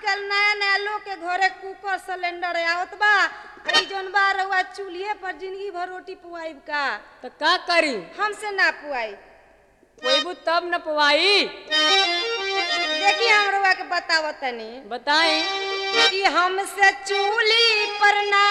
आजकल नया नया लोग के घरे कुकर सिलेंडर आवत बा ई जोन बा रउआ चूल्हे पर जिंदगी भर रोटी पुआइब का तो का करी हमसे ना पुआई कोईबू तब न पवाई देखिए हम रउआ के बतावत तनी बताई कि हमसे चूल्ही पर ना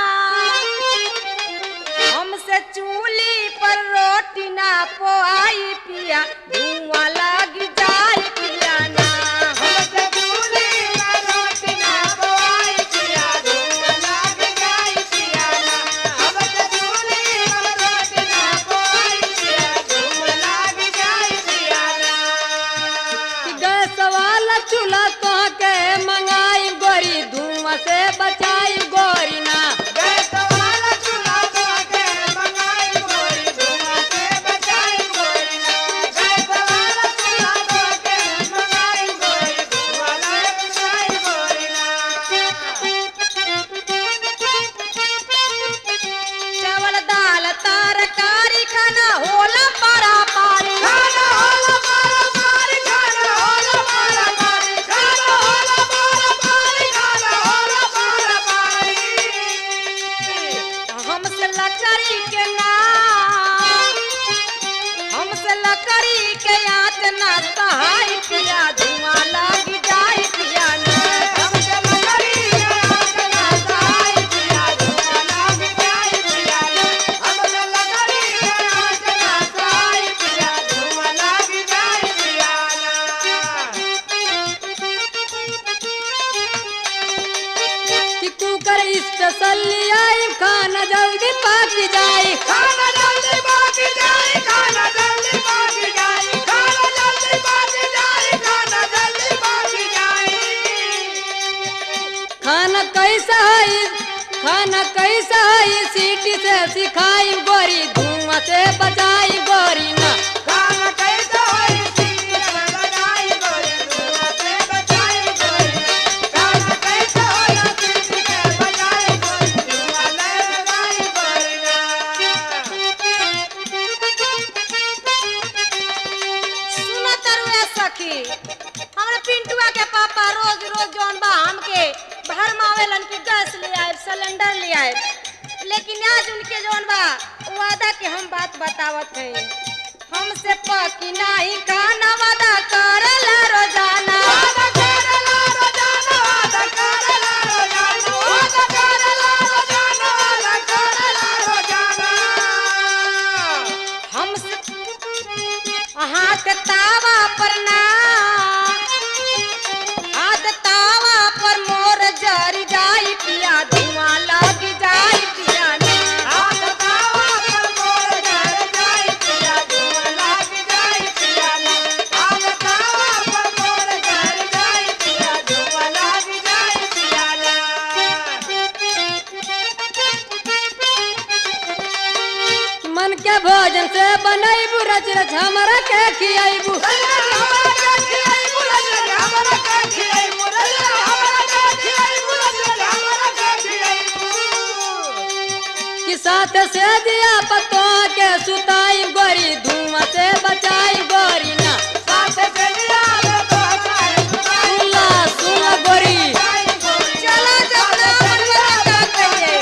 हमसे चूल्ही पर रोटी ना पोआई पिया धुआं लग जाए पिया ना हमसे चूल्ही पर रोटी ना पोआई पिया धुआं लग जाए पिया ना हमसे चूल्ही पर रोटी ना पोआई पिया धुआं लग जाए पिया ना कि गैस वाला चूल्हा तो के मंगाई गोरी धुआं से बचाई गोरी ना गैस वाला चूल्हा तो के मंगाई गोरी धुआं से बचाई गोरी ना गैस वाला चूल्हा तो के मंगाई गोरी धुआं से बचाई गोरी ना चावल दाल तरकारी खाना होला पारा पारी खाना होला पारा पारी खाना होला पारा पारी खाना होला पारा पारी खाना होला पारा पारी हमसे लकड़ी के ना हमसे लकड़ी के आँच ना सहाय पिया धुआं लग जाए पिया ना हमसे लकड़ी के आँच ना सहाय पिया धुआं लग जाए पिया ना हमसे लकड़ी के आँच ना सहाय पिया धुआं लग जाए पिया कि कुकर स्पेशल आई खाना जल्दी पक जाई खाना जल्दी पक जाए खाना जल्दी पक जाए खाना जल्दी पक जाए खाना जल्दी पक जाए खाना कैसा है खाना कैसा है सीटी से सिखाई गोरी धुआं से बचाई गोरी ना खाना कैसा है सीटी से बचाई गोरी धुआं से बचाई गोरी खाना कैसा है सीटी से बचाई गोरी धुआं से बचाई गोरी सुना तरुआ सखी हमरा पिंटुआ के पापा रोज रोज जौन बा हमके भर मावेलन कि गैस ले आए सिलेंडर ले आए लेकिन आज उनके जौन बा वादा के हम बात बतावत हैं हमसे पकी नाही खाना वादा करला रोजाना वादा करला रोजाना वादा करला रोजाना वादा करला रोजाना वादा करला रोजाना हमसे हाथ तावा पर ना हाथ तावा पर मोर जर जाई पिया धुआं लग जाई पिया ना हाथ तावा पर मोर जर जाई पिया धुआं लग जाई पिया ना हाथ तावा पर मोर जर जाई पिया धुआं लग जाई पिया ना मन के भोजन से बनैबू रच रच हमरा के खियाइबू कि साथ से दिया पतो के सुताई गोरी धुआं से बचाई गोरी ना सुला सुला गोरी चला चला मनवा कहिए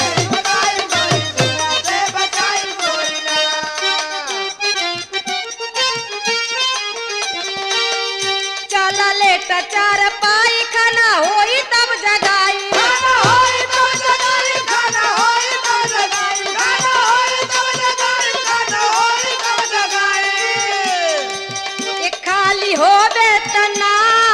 चला लेट चार पाई खाना होई तब जगाई खाना होई तब जगाई खाना होई तब जगाई खाना होई तब जगाई खाना होई तब जगाई एक खाली होबे तना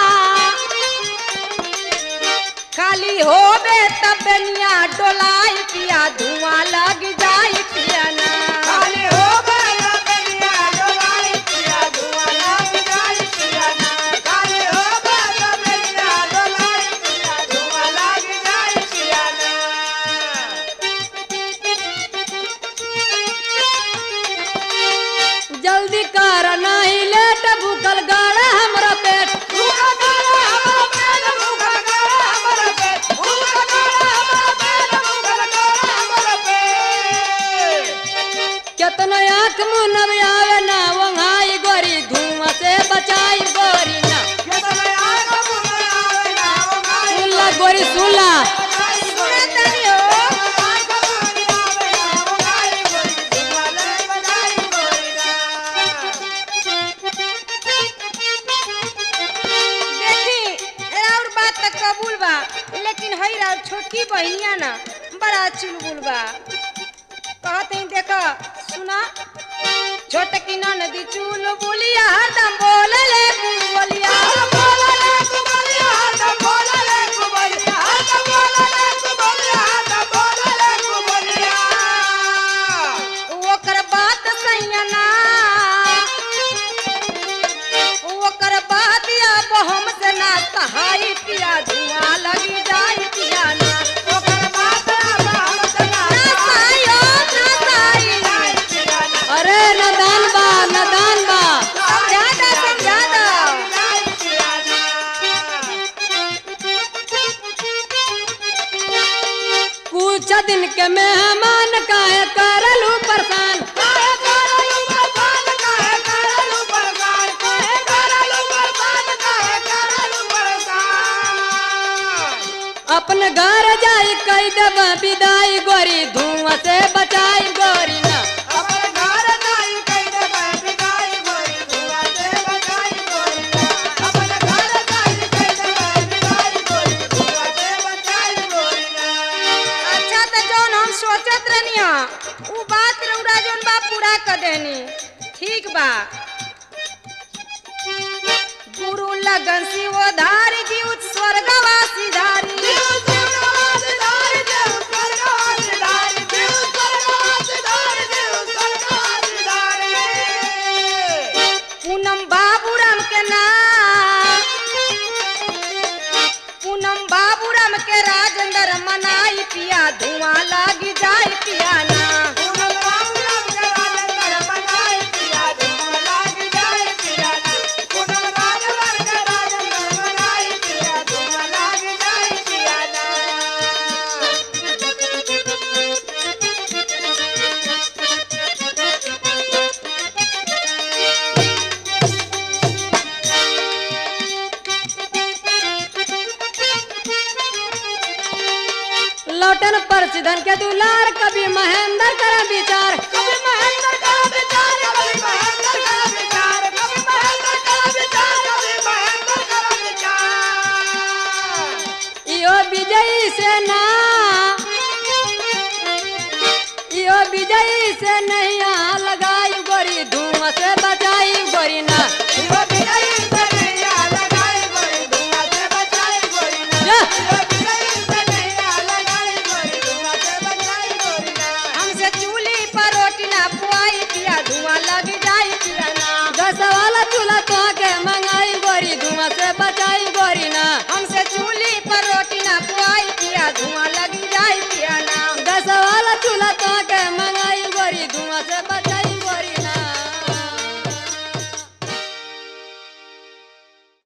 खाली होबे तब बेनिया डोलाई पिया धुआं लग जाई पिया ना खाली होबे तब बेनिया डोलाई पिया धुआं लग जाई पिया ना खाली होबे तब बेनिया डोलाई पिया धुआं लग जाई पिया ना जल्दी कर नहीं लेट भूखल गाड़ा हमरा पेट भूखा गाड़ा हमारा पेट भूखा गाड़ा हमारा पेट भूखा गाड़ा हमारा पेट भूखा गाड़ा हमारा पेट गोरी सुनला सुना तनी हो देखी और बात तक कबूल बा लेकिन हई राव छोटकी बहिनिया ना बड़ा चुलबुल बा कहते ही देखा सुना छोटकी नदी चुल बुलिया हरदम बोले ले बोलिया ओकर बात सैया ना ओकर बात अब हमसे ना सहाय पिया धुआं लगी जाई पिया ना ना सहाय हो, ना सहाय। अरे नदान बा नदान बा समझा दा समझा दा कुछ दिन के मेहमान काहे करलू परेशान अपने घर जाई कई देब विदाई गोरी धुआं से बचाई गोरी ना अच्छा तो जौन हम सोचत रहनी उ बात रउरा जौन बा पूरा कर देनी ठीक बा गुरु लगन शिव धारी जीव स्वर्गवासी धारी पूनम बाबूराम के नाम पूनम बाबूराम के राजेंद्र मनाई पिया धुआं लागी जाई पिया ना लौटन पर सिधन के दुलार कभी महेंद्र कर विचार इहो विजयी से ना इहो विजयी से नहीं लगाई गोरी धुआं से बचाई गोरी ना